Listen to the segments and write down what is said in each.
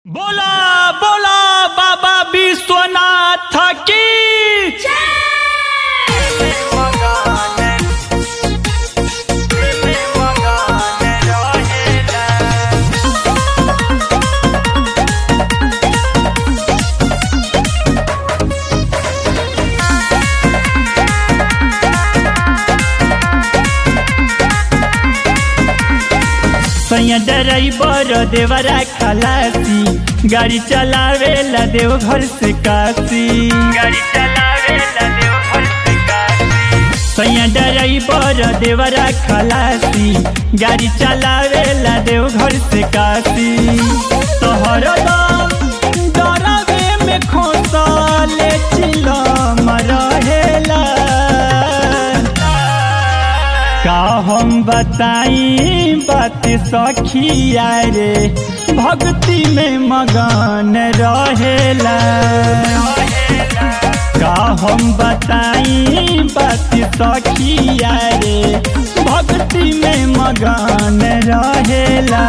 बोला बोला बाबा विश्वनाथ की सैया ड्राइवर देवरा खलासी गाड़ी चलावे ला देव घर से काशी गाड़ी चलावे ला देव घर से काशी सैया ड्राइवर देवरा खलासी गाड़ी चलावे ला देव घर से काशी तोहर दम डरावे में खोसले चिलम रहेला का हम बताई बात सखिया रे भक्ति में मगन रहेला का हम बताई बात सखिया रे भक्ति में मगन रहेला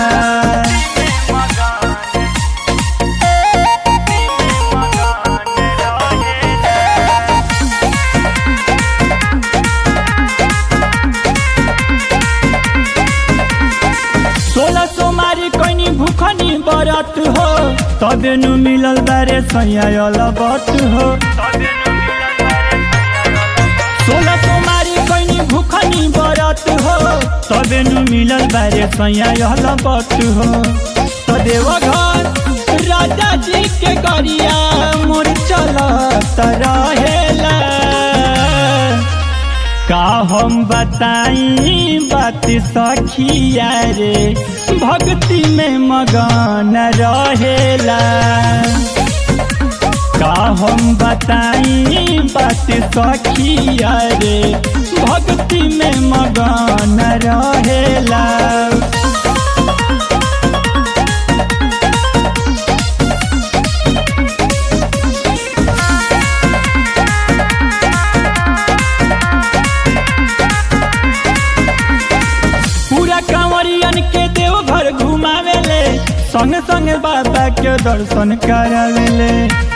सोलह सोमारी कैनी भूखनी बरत हो तबे नु मिलल बारे सैया बत हो सोलह सोमारी कैनी भूखनी बरत हो तबे नु मिलल बारे सैया बत हो तो देव घर राजा जी के गरिया मोर चलत रहेला का हम बताई बात सखिया रे भक्ति में मगन रहेला का हम बताई बात सखिया रे भक्ति में मगन रहेला पूरा कांवरियन के देव घर घुमावेले संग संग बाबा के दर्शन करावेले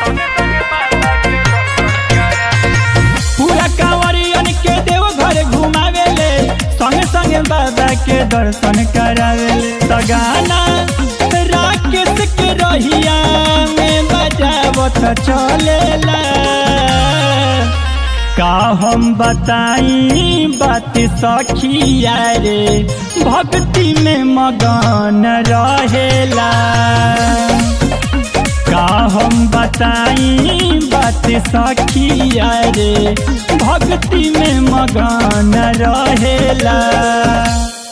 पूरा कांवरियन के देव घर घुमावेले संग संग बाबा के दर्शन करावेले सगाना राकेश के रहिया में बजावत चलेला का हम बताई बात सखिया रे भक्ति में मगन रहेला का हम बताई बात सखिया रे भक्ति में मगन रहेला